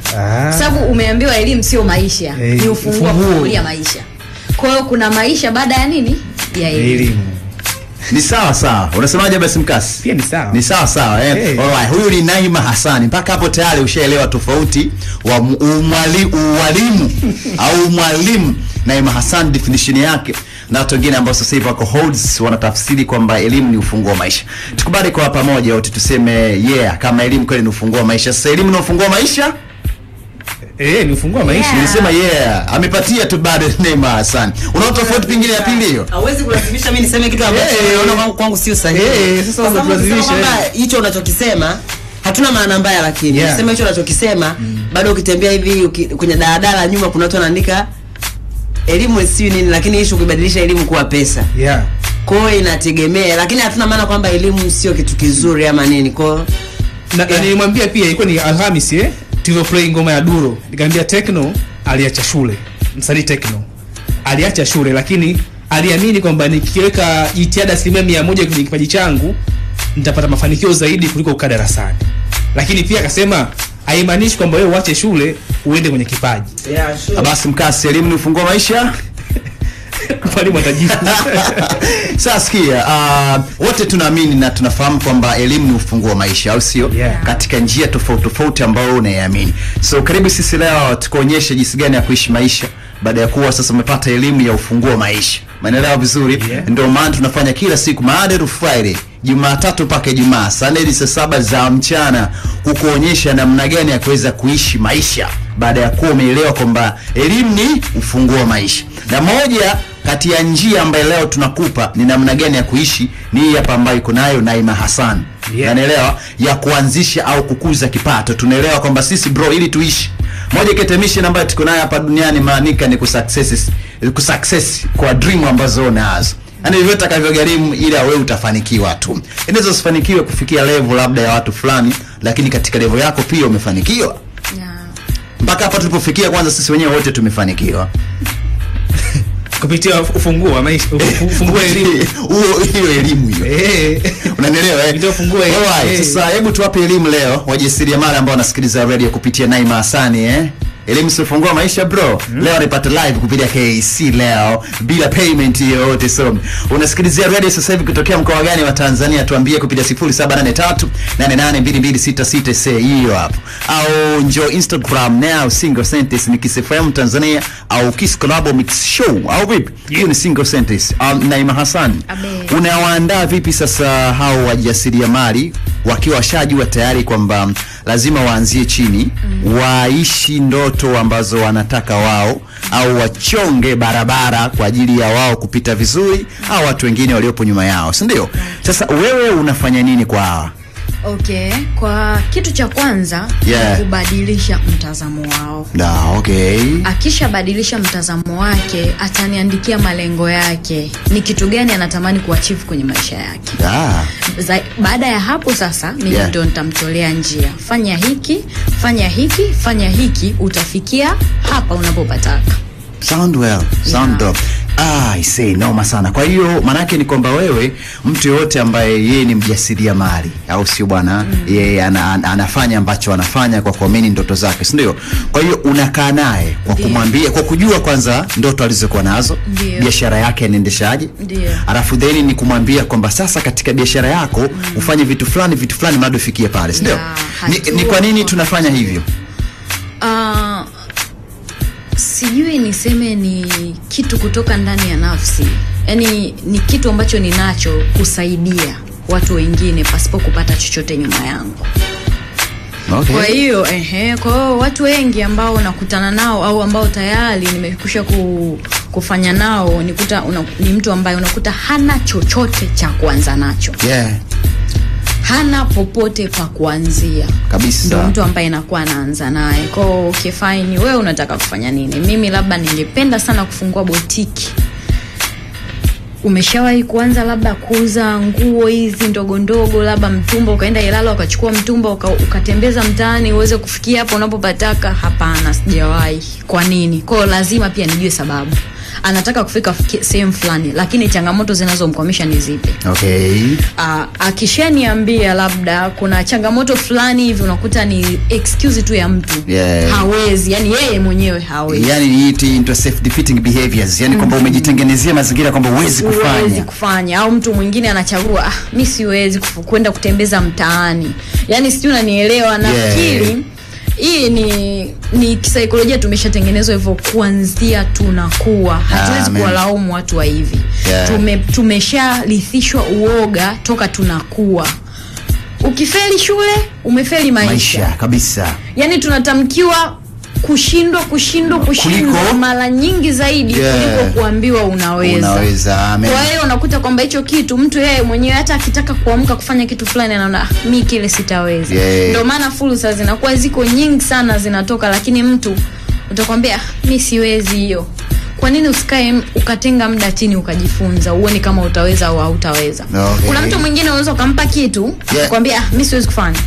Ah. kwa sababu umeambiwa elimu sio maisha Eh, ni ufunguo wa ufunguo. kufungulia maisha kwa hiyo kuna maisha baada ya nini ya elimu elimu ni sawa sawa unasemaje basi mkasi pia ni sawa ni sawa sawa eh? Hey. Alright, huyu ni Naima Hasani. Mpaka hapo tayari ushaelewa tofauti wa mu- umwali, uwalimu au mwalimu Naima Hassan definition yake na watu wengine ambao sasa hivi wako holds wanatafsiri kwamba elimu ni ufunguo wa maisha. Tukubali kwa pamoja wote tuseme yeah, kama elimu kweli ni ufunguo wa maisha. Sasa elimu ni ufunguo wa maisha? eh ni ufunguo wa maisha Yeah. Nilisema yeah, amepatia tu bado Naima Hassan. Unaona tofauti pingine ya pili hiyo? hauwezi kulazimisha mimi niseme kitu ambacho Eh. naona kwangu, kwangu sio sahihi. Eh, sasa Kwa sababu unatulazimisha, ukisema kwamba hicho unachokisema hatuna maana mbaya, lakini Yeah. ukisema hicho unachokisema bado ukitembea hivi uki, kwenye daladala nyuma kuna watu wanaandika elimu sio nini, lakini ishu kuibadilisha elimu kuwa pesa. yeah Kwa hiyo inategemea, lakini hatuna maana kwamba elimu sio kitu kizuri ama nini. Kwa hiyo na, na Yeah. nilimwambia pia ilikuwa ni Alhamis eh tulivyo play ngoma ya Duro nikamwambia Tekno aliacha shule msanii Tekno aliacha shule lakini aliamini kwamba nikiweka jitihada asilimia mia moja kwenye kipaji changu nitapata mafanikio zaidi kuliko kukaa darasani lakini pia akasema haimaanishi kwamba wewe uache shule uende kwenye kipaji yeah, sure. Basi mkasi, elimu ni ufunguo wa maisha? mwalimu atajibu Sasa sikia, uh, wote tunaamini na tunafahamu kwamba elimu ni ufunguo wa maisha, au sio? Yeah. Katika njia tofauti tofauti ambayo unaiamini. So karibu sisi leo tukuonyeshe jinsi gani ya kuishi maisha baada ya kuwa sasa umepata elimu ya ufunguo wa maisha. Umeelewa vizuri? Yeah. Ndio maana tunafanya kila siku Monday to Friday, Jumatatu mpaka Ijumaa, saa nne hadi saa saba za mchana, kukuonyesha namna gani ya kuweza kuishi maisha baada ya kuwa umeelewa kwamba elimu ni ufunguo wa maisha. Na moja kati ya njia ambayo leo tunakupa ni namna gani ya kuishi ni hii hapa ambayo iko nayo Naima Hassan. Yeah. Unanielewa? Ya kuanzisha au kukuza kipato. Tunaelewa kwamba sisi bro, ili tuishi moja kati ya mission ambayo tuko nayo hapa duniani maanika ni kusuccess kusuccess kwa dream ambazo unazo yaani hivyo itakavyogharimu ila wewe utafanikiwa tu inaweza usifanikiwe kufikia level labda ya watu fulani lakini katika level yako pia umefanikiwa yeah. mpaka hapa tulipofikia kwanza sisi wenyewe wote tumefanikiwa kupitia ufunguo wa maisha ufu- ufunguo wa elimu huo hiyo elimu hiyo eh unanielewa eh? Ndio funguo elimu. Alright, Eh. sasa hebu tuwape elimu leo wajasiriamali ambao wanasikiliza radio kupitia Naima Hasani eh elimu sifungua maisha bro leo anapata live kupitia KC leo bila payment yoyote so unasikilizia radio sasa hivi kutokea mkoa gani wa Tanzania tuambie kupitia 0783 882266 say hiyo hapo au njoo Instagram now single sentence ni Kiss FM Tanzania au Kiss Collabo Mix Show au vipi hiyo ni single sentence um, Naima Hassan Abe. unawaandaa vipi sasa hao wajasiriamali wakiwa washajua tayari kwamba lazima waanzie chini mm. waishi ndoto ambazo wanataka wao au wachonge barabara kwa ajili ya wao kupita vizuri au watu wengine waliopo nyuma yao si ndio sasa wewe unafanya nini kwa hawa okay kwa kitu cha kwanza Yeah. ni kubadilisha mtazamo wao da okay akishabadilisha mtazamo wake ataniandikia malengo yake ni kitu gani anatamani kuachieve kwenye maisha yake da Za, baada ya hapo sasa mimi Yeah. ndo nitamtolea njia fanya hiki fanya hiki fanya hiki utafikia hapa unapopataka sound well sound Yeah. dope ah I say noma sana kwa hiyo maanake ni kwamba wewe mtu yoyote ambaye yeye ni mjasiriamali au sio bwana mm. yeye ana, ana, anafanya ambacho anafanya kwa kuamini ndoto zake si ndio kwa hiyo unakaa naye kwa Ndio. kumwambia kwa kujua kwanza ndoto alizokuwa nazo Ndio. biashara yake anaendeshaje Ndio. alafu then ni kumwambia kwamba sasa katika biashara yako mm. ufanye vitu fulani vitu fulani mradi ufikie pale si ndio Yeah, ni, hatua ni kwa nini kwa tunafanya hivyo uh, sijui niseme ni kitu kutoka ndani ya nafsi yaani ni kitu ambacho ninacho kusaidia watu wengine pasipo kupata chochote nyuma yangu okay. kwa hiyo ehe, kwa hiyo watu wengi ambao nakutana nao au ambao tayari nimekusha ku, kufanya nao nikuta una, ni mtu ambaye unakuta hana chochote cha kuanza nacho yeah hana popote pa kuanzia kabisa ndo mtu ambaye nakuwa anaanza naye kwao okay, fine wewe unataka kufanya nini mimi labda ningependa sana kufungua botiki umeshawahi kuanza labda kuuza nguo hizi ndogo ndogo labda mtumba ukaenda ilala ukachukua mtumba uka, ukatembeza mtaani uweze kufikia hapo unapopataka hapana sijawahi kwa nini kwao lazima pia nijue sababu anataka kufika fiki- sehemu fulani lakini changamoto zinazomkwamisha ni zipi okay uh, akishaniambia labda kuna changamoto fulani hivi unakuta ni excuse tu ya mtu Yeah. hawezi yani yeye mwenyewe hawezi yani it into self defeating behaviors yani kwamba umejitengenezea mazingira kwamba huwezi huwezi kufanya kufanya au mtu mwingine anachagua ah, mi siwezi kufu- kwenda kutembeza mtaani yani sijui unanielewa nafikiri hii ni ni kisaikolojia tumeshatengenezwa hivyo kuanzia tunakuwa hatuwezi Amen. kuwalaumu watu wa hivi Yeah. Tume, tumeshalithishwa uoga toka tunakuwa ukifeli shule umefeli maisha, maisha kabisa yani tunatamkiwa kushindwa kushindwa kushindwa Kuliko- mara nyingi zaidi Yeah. kuliko kuambiwa unaweza unaweza amen kwa hiyo unakuta kwamba hicho kitu mtu yeye mwenyewe hata akitaka kuamka kufanya kitu fulani anaona "Ah, mi kile sitaweza Yeah. ndio maana fursa zinakuwa ziko nyingi sana zinatoka lakini mtu utakwambia "Ah, mi siwezi hiyo kwa nini usikae m- ukatenga muda chini ukajifunza uone kama utaweza au hautaweza Okay. kuna mtu mwingine unaweza ukampa kitu Yeah. kwambia ah, mi siwezi kufanya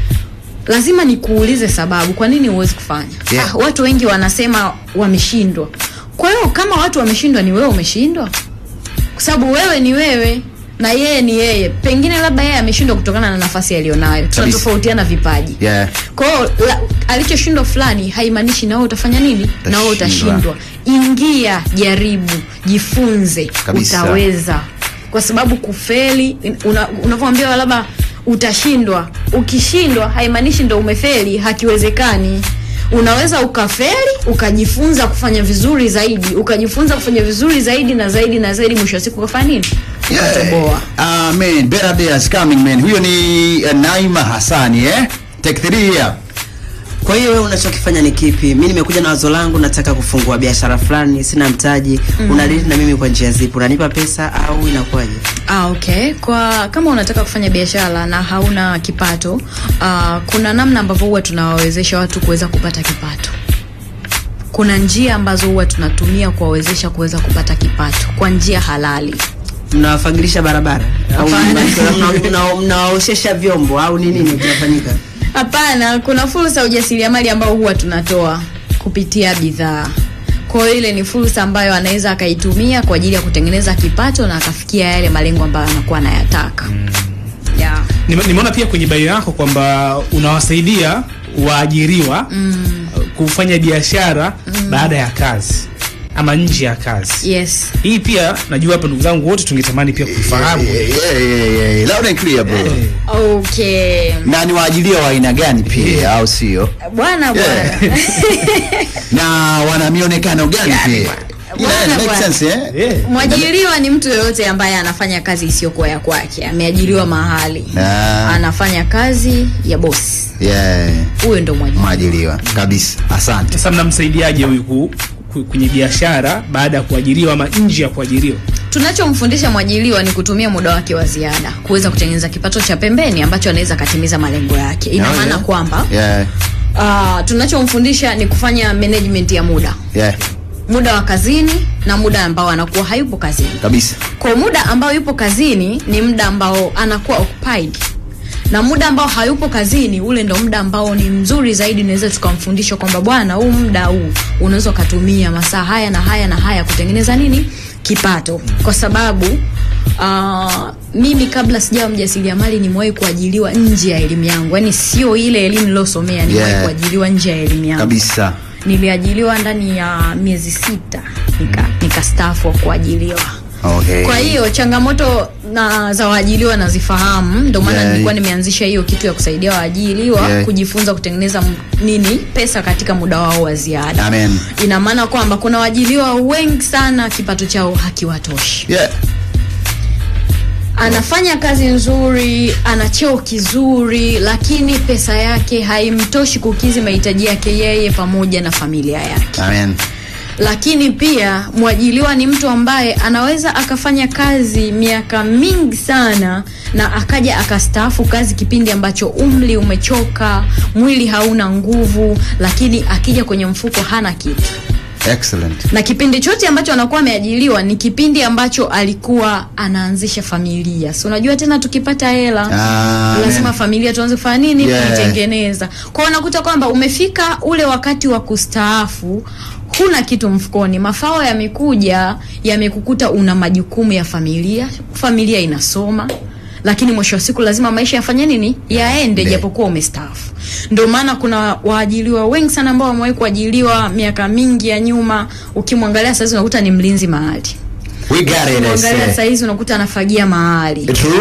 lazima nikuulize sababu kwa nini huwezi kufanya Yeah. ah, watu wengi wanasema wameshindwa kwa hiyo kama watu wameshindwa ni wewe umeshindwa kwa sababu wewe ni wewe na yeye ni yeye pengine labda yeye ameshindwa kutokana na nafasi aliyonayo tunatofautiana vipaji yeah kwa hiyo la- alichoshindwa fulani haimaanishi na wewe utafanya nini na wewe Utashindwa. utashindwa ingia jaribu jifunze Kabisa. utaweza kwa sababu kufeli una- unavyoambiwa labda utashindwa ukishindwa haimaanishi ndo umefeli hakiwezekani unaweza ukafeli ukajifunza kufanya vizuri zaidi ukajifunza kufanya vizuri zaidi na zaidi na zaidi mwisho wa siku ukafanya nini ukatoboa Amen. Better days coming man. Huyo ni uh, Naima Hassani eh? Take three here. kwa hiyo wewe unachokifanya ni kipi mi nimekuja na wazo langu nataka kufungua biashara fulani sina mtaji mm. unadili na mimi kwa njia zipi unanipa pesa au inakuwaje Ah, okay. Kwa kama unataka kufanya biashara na hauna kipato, uh, kuna namna ambavyo huwa tunawawezesha watu kuweza kupata kipato. Kuna njia ambazo huwa tunatumia kuwawezesha kuweza kupata kipato kwa njia halali. mnawafagilisha barabara au Hapana. mna- mna- mnawaoshesha vyombo au ni nini kinafanyika Hapana, kuna fursa ya ujasiriamali ambao huwa tunatoa kupitia bidhaa. Kwa hiyo ile ni fursa ambayo anaweza akaitumia kwa ajili ya kutengeneza kipato na akafikia yale malengo ambayo anakuwa anayataka. Yeah. Nime- nimeona pia kwenye bio yako kwamba unawasaidia waajiriwa mm. kufanya biashara mm. baada ya kazi ama nje ya kazi Yes. hii pia najua hapa ndugu zangu wote tungetamani pia kuifahamu Yeah, yeah, yeah, yeah. Loud and clear bro. Okay. Na ni waajilia wa aina gani pia au sio? Bwana bwana. Yeah. Na wana mionekano gani pia? Bwana, Yeah, make bwana. sense eh? Yeah. Mwajiriwa ni mtu yoyote ambaye anafanya kazi isiyokuwa ya kwake, ameajiriwa mahali Ah. anafanya kazi ya bosi, Yeah. huyo ndo mwajiriwa. Mwajiliwa kabisa. Asante. sasa mnamsaidiaje huyu ku- ku- kwenye biashara baada ya kuajiriwa ama nje ya kuajiriwa Tunachomfundisha mwajiriwa ni kutumia muda wake wa ziada kuweza kutengeneza kipato cha pembeni ambacho anaweza akatimiza malengo yake. Ina Oh, maana yeah. kwamba Yeah. uh, tunachomfundisha ni kufanya management ya muda, Yeah. muda wa kazini na muda ambao anakuwa hayupo kazini. Kabisa. kwa muda ambao yupo kazini ni muda ambao anakuwa occupied na muda ambao hayupo kazini ule ndo muda ambao ni mzuri zaidi naweza tukamfundisha kwamba bwana huu muda huu unaweza ukatumia masaa haya na haya na haya kutengeneza nini kipato kwa sababu uh, mimi kabla sijawa mjasiriamali nimewahi kuajiliwa nje ya elimu yangu yaani sio ile elimu nilosomea nimewahi Yeah. kuajiliwa nje ya elimu yangu Kabisa. niliajiliwa ndani ya miezi sita nika nikastaafu wa kuajiliwa Okay. kwa hiyo changamoto na za waajiliwa nazifahamu ndio maana Yeah. nilikuwa nimeanzisha hiyo kitu ya kusaidia waajiliwa Yeah. kujifunza kutengeneza m- nini pesa katika muda wao wa ziada Amen. ina maana kwamba kuna waajiliwa wengi sana kipato chao hakiwatoshi Yeah. anafanya kazi nzuri ana cheo kizuri lakini pesa yake haimtoshi kukizi mahitaji yake yeye pamoja na familia yake Amen. lakini pia mwajiliwa ni mtu ambaye anaweza akafanya kazi miaka mingi sana na akaja akastaafu kazi kipindi ambacho umri umechoka mwili hauna nguvu lakini akija kwenye mfuko hana kitu Excellent. na kipindi chote ambacho anakuwa ameajiliwa ni kipindi ambacho alikuwa anaanzisha familia si unajua tena tukipata hela Ah, lazima amen. familia tuanze kufanya nini Yeah. kuitengeneza kwao unakuta kwamba umefika ule wakati wa kustaafu huna kitu mfukoni mafao yamekuja yamekukuta una majukumu ya familia familia inasoma lakini mwisho wa siku lazima maisha yafanye nini yaende Nde. japokuwa umestaafu ndio maana kuna waajiliwa wengi sana ambao wamewahi kuajiliwa miaka mingi ya nyuma ukimwangalia sahizi unakuta ni mlinzi mahali we got it I ukimwangalia say. sahizi unakuta anafagia mahali True.